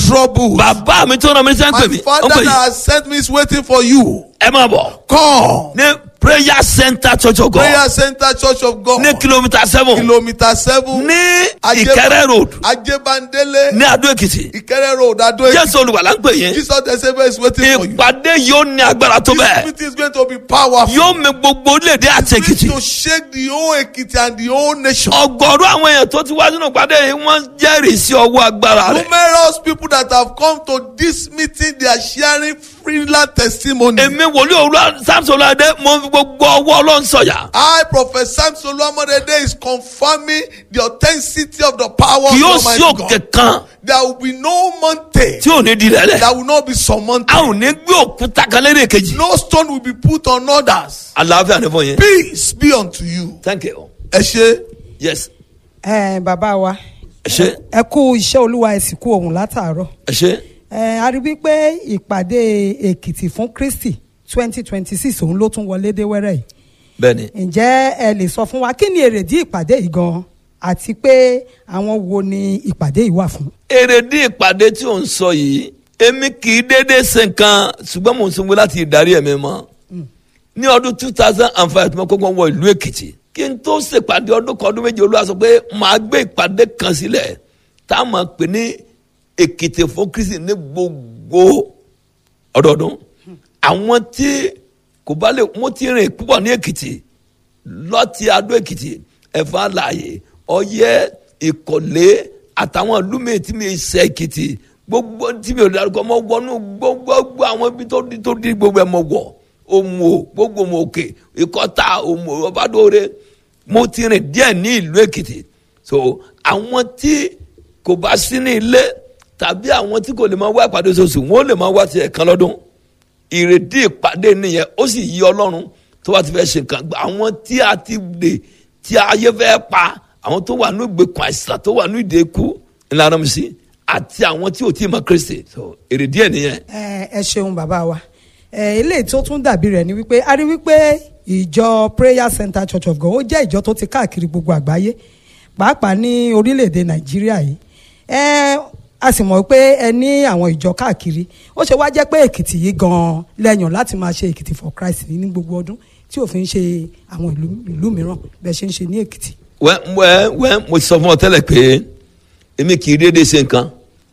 troubles. bàbá mi tó ràn mí sẹ́ ń My pè mí ó ń father pè that yín has sent me is waiting for you. ẹ máa bọ̀ Come. ní prayer center church of God Prayer Center Church of God. ní kìlómítà seven Kilometer seven. ní Ajé- ìkẹrẹ road Ajebandele. ní adó èkìtì Ìkẹrẹ road Ado Ekiti. jésù olùwàlà ń pè yín Jesus the Savior is waiting for you. ìpàdé yóò ní agbára tó This bẹ́ẹ̀ meeting is going to be powerful. yóò mi gbogbo orílẹ̀-èdè àti It's èkìtì going to shake the whole Ekiti and the whole nation. ọgọ́rùú àwọn èèyàn tó ti wá sínú ìpàdé yìí wọ́n jẹ́rìí sí ọwọ́ agbára rẹ̀ Numerous people that have come to this meeting, they are sharing freelance testimony. èmi wòlíì òwúrọ̀ samson ọlọ́dẹ mo fi gbogbo ọwọ́ ọlọ́run sọ̀yà I, Prophet Samson Olomodede, is confirming the authenticity of the power kì of yóò the sí Almighty òkè God. kan There will be no mountain tí ò ní di rẹ̀ lẹ̀ that will not be surmounted. a ò ní gbé òkúta kan lérè kejì No stone will be put on others. àlàáfíà ní fún yín Peace be unto you. thank you Ẹ ṣe. yes ẹ bàbá wa ẹ ṣe ẹ kú iṣẹ́ olúwa ẹ sì kú ohun látàárọ̀ ẹ ṣe ẹ a rí wípé ìpàdé èkìtì fún kristi twenty twenty six òun ló tún wọlé dé wẹ́rẹ́ yìí bẹ́ẹ̀ni ǹjẹ́ ẹ lè sọ fún wa kí ni èrèdí ìpàdé yìí gan àti pé àwọn wo ni ìpàdé yìí wà fún. èrèdí ìpàdé tí ò ń sọ yìí èmi kì í déédéé ṣe nǹkan ṣùgbọ́n mò ń sanwó láti ìdarí ẹ̀mí mọ́ ní ọdún two thousand and five tí mo kọ́kọ́ wọ ìlú èkìtì kí n tó ṣèpàdé ọdún kan ọdún méje olúwa sọ pé màá gbé ìpàdé kan sílẹ̀ tá a máa pè ní èkìtì fún kristi ní gbogbo ọdọọdún àwọn tí kò bá lè mo ti rìn púpọ̀ ní èkìtì lọ́tì adó èkìtì ẹ̀fọ́ àlàyé ọyẹ́ ìkọ̀lé àtàwọn ìlú mi tí mi ṣe èkìtì gbogbo tí mi ò dárúkọ mọ wọnú gbogbo àwọn ibi tó di tó di gbogbo ẹ̀ mọ wọ̀ òmù o gbogbo òmù òkè ìkọ́ta òmù ọbádóore mo ti rìn díẹ̀ ní ìlú èkìtì so àwọn tí kò bá sí ní ilé tàbí àwọn tí kò lè máa wá ìpàdé oṣooṣù wọn ò lè máa wá ti ẹ̀kan lọ́dún ìrèdí ìpàdé nìyẹn ó sì yí ọlọ́run tó bá ti fẹ́ ṣe nǹkan àwọn tí a ti dè tí ayé fẹ́ pa àwọn tó wà ní ìgbèkùn àìsàn tó wà ní ìdè ikú ńlá mi sí àti àwọn tí ò tí ì mọ kristi so ìrèdí ẹ̀ nìyẹn. ẹ ẹ ṣeun bàbá wa ẹ eléyìí tó tún dàbí rẹ̀ ni wípé a rí wípé ìjọ prayer center church of god ó jẹ́ ìjọ tó ti káàkiri gbogbo àgbáyé pàápàá ní orílẹ̀-èdè nàìjíríà yìí ẹ a sì mọ̀ pé ẹ ní àwọn ìjọ káàkiri ó ṣe wá jẹ́ pé èkìtì yìí gan-an lẹ́yìn láti máa ṣe èkìtì for christ ní gbogbo ọdún tí ò fi ń ṣe àwọn ìlú ìlú mìíràn bẹ́ẹ̀ ṣe ń ṣe ní èkìtì. wẹ́ wẹ́ wẹ́ mo ti sọ fún ọ tẹ́lẹ̀ pé èmi kì í déédéé ṣe nǹkan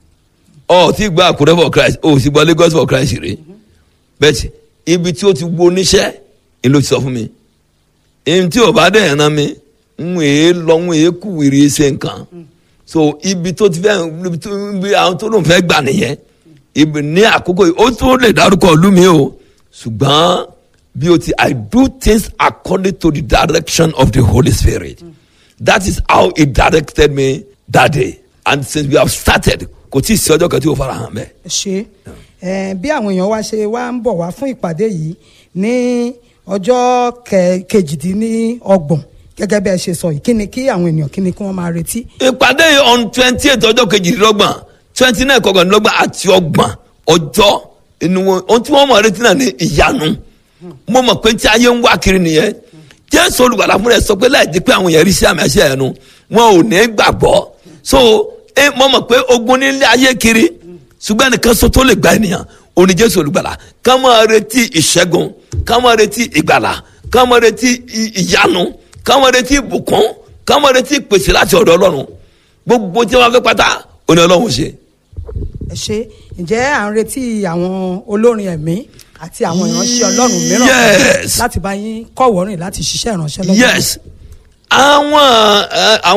ọ tí gba àkúrẹ́ for christ o sì gba lagos for christ rè bẹ́ẹ̀ ibi tí o ti wo oníṣẹ́ ni ló ti sọ fún mi èmi tí o bá dẹ̀ ẹ̀ràn mi ń èé lọ ń èé kú wìrì ṣe nǹkan so ibi tó ti fẹ́ ibi tó ibi àwọn tó lóun fẹ́ gbà nìyẹn ibi ní àkókò yìí ó tún lè dárúkọ ìlú mi o ṣùgbọ́n bí o ti i do things according to the direction of the holy spirit that is how he directed me that day and since we have started kò tí ì sí ọjọ́ kan tí o fara hàn bẹ́ẹ̀. ṣe ẹ bí àwọn èèyàn wa ṣe wá ń bọ̀ wá fún ìpàdé yìí ní ọjọ́ kẹ- kejìdínlọ́gbọ̀n gẹ́gẹ́ bí ẹ ṣe sọ yìí kí ni kí àwọn èèyàn kí ni kí wọ́n máa retí. ìpàdé yìí on twenty eight ọjọ́ kejìdínlọ́gbọ̀n twenty nine kọkànlélọ́gbọ̀n àti ọgbọ̀n ọjọ́ inú wọn ohun tí wọ́n mọ̀ retí náà ní ìyanu mo mọ̀ pé tí ayé ń wá kiri nìyẹn jésù olùgbàlà fún rẹ sọ pé láì di pé àwọn èèyàn rí sí àmì àṣẹ ẹnu wọn ò ní gbàgbọ́ so ẹ mo mọ̀ pé ogun nílé ayé kiri ṣùgbọ́n ẹnìkan sọ tó lè gba ènìyàn òní jésù olùgbàlà ká máa retí ìṣẹ́gun ká máa retí ìgbàlà ká máa retí ì- ìyanu ká máa retí ìbùkún ká máa retí ìpèsè láti ọ̀dọ̀ ọlọ́run gbogbo tí wọ́n fẹ́ pátá òní ọlọ́run ṣe. ẹ ṣe ǹjẹ́ à ń retí àwọn olórin ẹ̀mí àti àwọn ìránṣẹ́ ọlọ́run mìíràn Yes. láti bá yín kọ́wọ́rìn láti ṣiṣẹ́ ìránṣẹ́ lọ́wọ́. yes àwọn ẹ, àwọn.